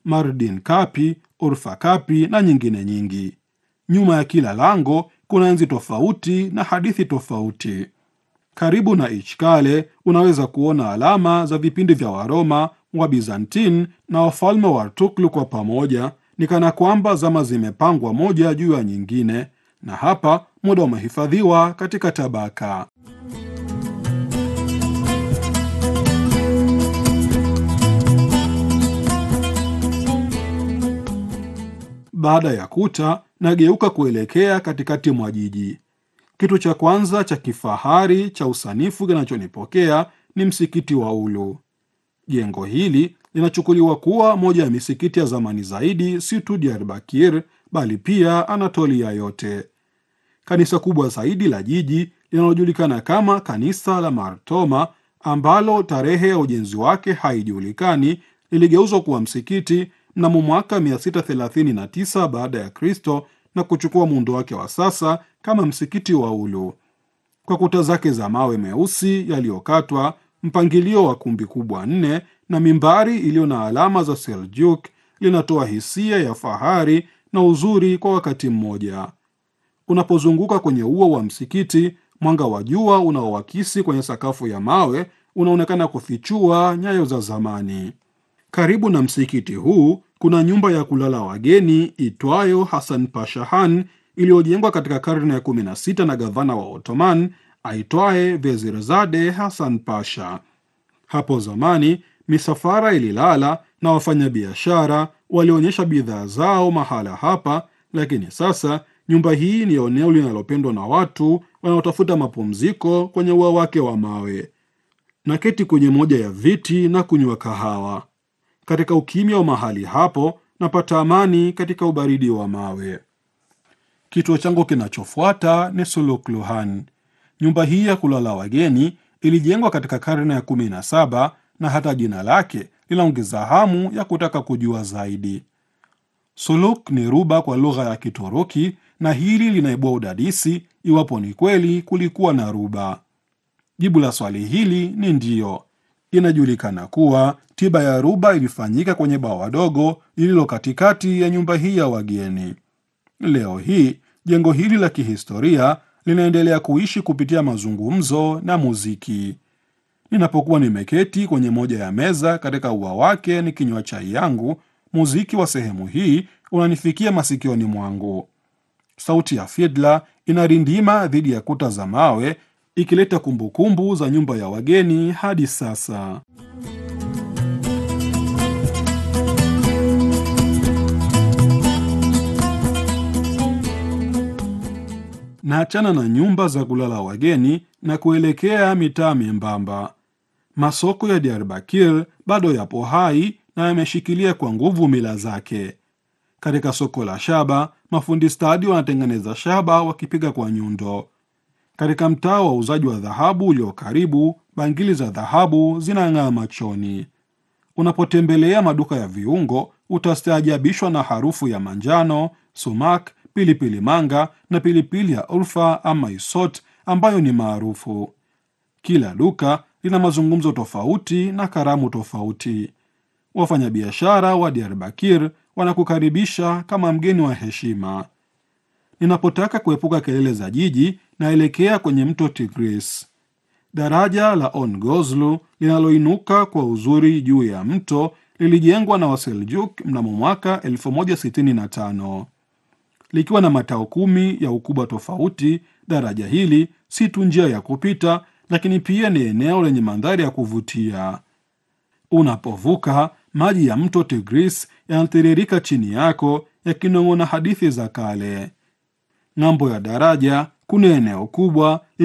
Mardin Kapi, Urfa Kapi na nyingine nyingi. Nyuma ya kila lango kuna enzi tofauti na hadithi tofauti. Karibu na Ichkale unaweza kuona alama za vipindi vya Waroma, wa Bizantin na wafalme wa Artuklu kwa pamoja, ni kana kwamba zama zimepangwa moja juu ya nyingine, na hapa muda umehifadhiwa katika tabaka. Baada ya kuta, nageuka kuelekea katikati mwa jiji. Kitu cha kwanza cha kifahari cha usanifu kinachonipokea ni msikiti wa Ulu. Jengo hili linachukuliwa kuwa moja ya misikiti ya zamani zaidi, si tu Diyarbakir bali pia Anatolia yote. Kanisa kubwa zaidi la jiji linalojulikana kama kanisa la Martoma, ambalo tarehe ya ujenzi wake haijulikani, liligeuzwa kuwa msikiti mnamo mwaka 639 baada ya Kristo na kuchukua muundo wake wa sasa kama msikiti wa Ulu. Kwa kuta zake za mawe meusi yaliyokatwa, mpangilio wa kumbi kubwa nne na mimbari iliyo na alama za Seljuk, linatoa hisia ya fahari na uzuri kwa wakati mmoja. Unapozunguka kwenye ua wa msikiti, mwanga wa jua unaowakisi kwenye sakafu ya mawe unaonekana kufichua nyayo za zamani. Karibu na msikiti huu kuna nyumba ya kulala wageni itwayo Hasan Pashahan iliyojengwa katika karne ya 16 na gavana wa Ottoman aitwaye Vezirzade Hasan Pasha. Hapo zamani misafara ililala na wafanyabiashara walionyesha bidhaa zao mahala hapa, lakini sasa nyumba hii ni eneo linalopendwa na watu wanaotafuta mapumziko kwenye ua wake wa mawe. Naketi kwenye moja ya viti na kunywa kahawa. Katika ukimya wa mahali hapo napata amani katika ubaridi wa mawe. Kituo changu kinachofuata ni Sulukluhan. Nyumba hii ya kulala wageni ilijengwa katika karne ya 17 na hata jina lake linaongeza hamu ya kutaka kujua zaidi. Suluk ni ruba kwa lugha ya Kituruki, na hili linaibua udadisi iwapo ni kweli kulikuwa na ruba. Jibu la swali hili ni ndiyo. Inajulikana kuwa tiba ya ruba ilifanyika kwenye bawa dogo lililo katikati ya nyumba hii ya wageni. Leo hii jengo hili la kihistoria linaendelea kuishi kupitia mazungumzo na muziki. Ninapokuwa nimeketi kwenye moja ya meza katika ua wake nikinywa chai yangu, muziki wa sehemu hii unanifikia masikioni mwangu. Sauti ya fidla inarindima dhidi ya kuta za mawe ikileta kumbukumbu za nyumba ya wageni hadi sasa. Naachana na nyumba za kulala wageni na kuelekea mitaa membamba. Masoko ya Diyarbakir bado yapo hai na yameshikilia kwa nguvu mila zake. Katika soko la shaba, mafundi stadi wanatengeneza shaba wakipiga kwa nyundo. Katika mtaa wa uuzaji wa dhahabu ulio karibu, bangili za dhahabu zinang'aa machoni. Unapotembelea maduka ya viungo, utastaajabishwa na harufu ya manjano, sumak, pilipili manga na pilipili ya Urfa ama Isot ambayo ni maarufu. Kila duka lina mazungumzo tofauti na karamu tofauti. Wafanyabiashara wa Diyarbakir wanakukaribisha kama mgeni wa heshima. Ninapotaka kuepuka kelele za jiji, naelekea kwenye mto Tigris. Daraja la On Gozlu linaloinuka kwa uzuri juu ya mto lilijengwa na Waseljuk mnamo mwaka 1065 likiwa na matao kumi ya ukubwa tofauti. Daraja hili si tu njia ya kupita, lakini pia ni eneo lenye mandhari ya kuvutia. Unapovuka, maji ya mto Tigris yanatiririka chini yako yakinong'ona hadithi za kale. Ng'ambo ya daraja kuna eneo kubwa